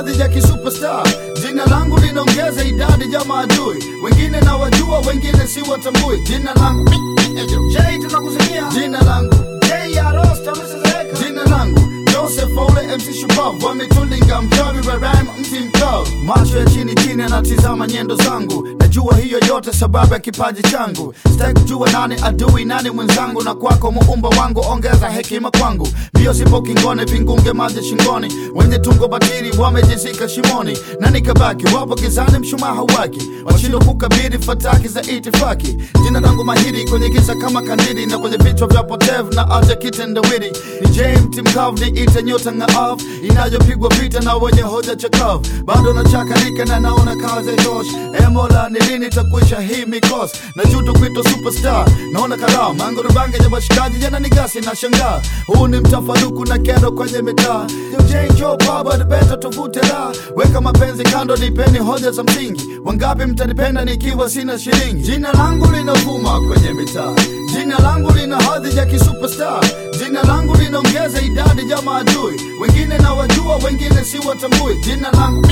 hadhi ya kisuperstar. Jina langu linaongeza idadi ya maadui, wengine na wajua, wengine si watambui. Jina langu J, tunakuzimia jina langu J ya Rosta, msizeeka jina langu Joseph Ole MC Shupavu wametulinga mchawi wa rhyme mti mkavu, macho ya chini chini anatizama nyendo zangu, najua hiyo yote sababu ya kipaji changu. Sitaki kujua nani adui nani mwenzangu, na kwako muumba wangu ongeza hekima kwangu. Mbio sipo kingone, vingunge maji shingoni, wenye tungo batili wamejizika shimoni, na nikabaki wapo gizani, mshumaa hauwaki, washindwa kukabili fataki za itifaki. Jina langu mahiri kwenye giza kama kandili, na kwenye vichwa vya potevu na aja kitendawili. Ni James Mkavu, ni ite nyota ng'aavu inayopigwa vita na wenye hoja chakavu, bado nachakalika na naona kazi tosh. E Mola, ni lini takwisha hii mikosi? na juto kwito superstar, naona kalamu mango rubange ya washikaji jana ni gasi na shangaa. Huu ni mtafaruku na kero kwenye mitaa. Jo baba the better tuvute la weka mapenzi kando, nipeni hoja za msingi. Wangapi mtanipenda nikiwa sina shilingi? Jina langu linavuma kwenye mitaa, jina langu lina hadhi ya kisuperstar, jina langu linaongeza idadi ya maadui, wengine na wajua, wengine si watambui. Jina langu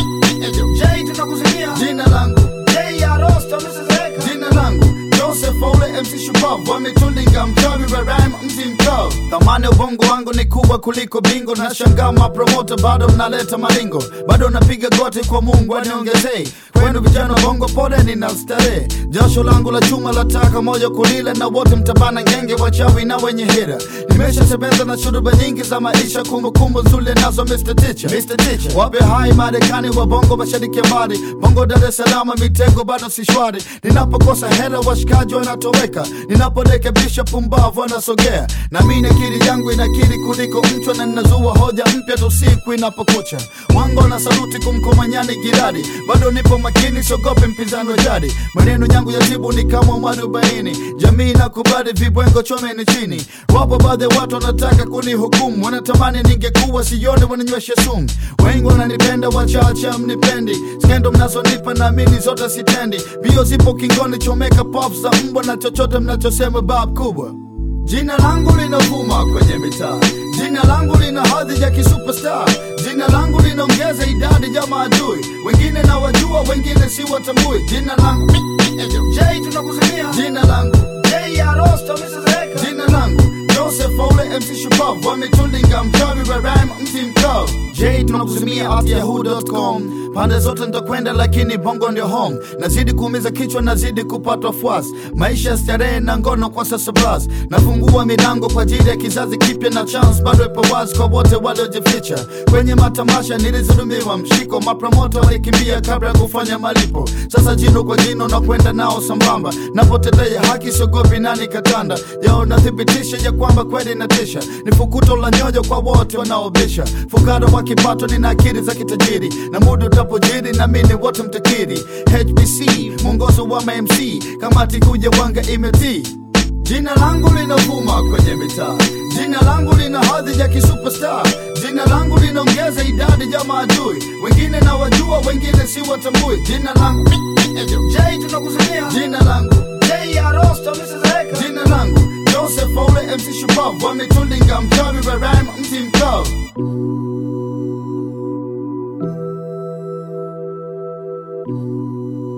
J, tunakuzimia jina langu J ya Rosta, msizeeka jina langu Joseph Ole MC Shupavu wametulinga mchawi wa rhyme mti mkavu. Thamani ya ubongo wangu ni kubwa kuliko bingo, na shangaa mapromota bado mnaleta malingo, bado napiga goti kwa Mungu aniongezei. Kwenu vijana wa bongo, pole nina starehe, jasho langu la chuma lataka moja kulila, na wote mtabana ngenge, wachawi na wenye hira. Nimeshatembeza na shuruba nyingi za maisha, kumbukumbu nzuri nazo Mr. Teacher. Mr. Teacher. Wape hai Marekani wa bongo, mashariki ya mbali, bongo Dar es Salaam, mitego bado si shwari. Ninapokosa hera washikaji wanatoweka, ninaporekebisha pumbavu wanasogea, na mimi akili yangu inakiri kuliko mchwa, na ninazua hoja mpya tu siku inapokucha. Wango na saluti kumkomanyani giradi, bado nipo makini, siogope mpinzani wa jadi. Maneno yangu ya tibu ni kama mwarobaini, jamii nakubali vibwengo chomeni chini. Wapo baadhi ya watu wanataka kunihukumu, wanatamani ningekuwa sione, wananywesha sumu. Wengi wananipenda, wachache mnipendi, skendo mnazonipa naamini zote sitendi. Bio zipo kingoni, chomeka pop za mbwa na chochote mnachosema bab kubwa. Jina langu linavuma kwenye mitaa, jina langu lina hadhi ya kisuperstar, jina langu linaongeza idadi ya maadui, wengine na wajua, wengine si watambui. Jina langu J, tunakuzimia jina langu J ya Rosta, msizeeka jina langu Joseph Ole MC Shupavu wametulinga mchawi wa rhyme mti mkavu. J tunakuzimia at yahoo.com, pande zote nitakwenda, lakini bongo ndio home. Nazidi kuumiza kichwa, nazidi kupatwa fuasi, maisha ya starehe na ngono kwa sasa blas. Nafungua milango kwa ajili ya kizazi kipya, na chance bado ipo wazi kwa wote waliojificha kwenye matamasha. Nilizulumiwa mshiko, mapromota walikimbia kabla ya kufanya malipo. Sasa jino kwa jino na kwenda nao sambamba, napotetea haki siogopi nani katanda yao, nathibitisha ya kwamba kweli natisha. Ni fukuto la nyoyo kwa wote wanaobisha, fukara wa kipato, nina akili za kitajiri, na muda utapojiri na mimi wote mtakiri. HBC mwongozo wa MMC, kamati kuja wanga imetii Jina langu linavuma kwenye mitaa, jina langu lina hadhi ya kisuperstar, jina langu linaongeza idadi ya maadui, wengine na wajua, wengine si watambui. Jina langu J, tunakuzimia jina langu J ya Rosta, msizeeka jina langu Joseph Ole MC Shupavu wametulinga mchawi wa rhyme mti mkavu.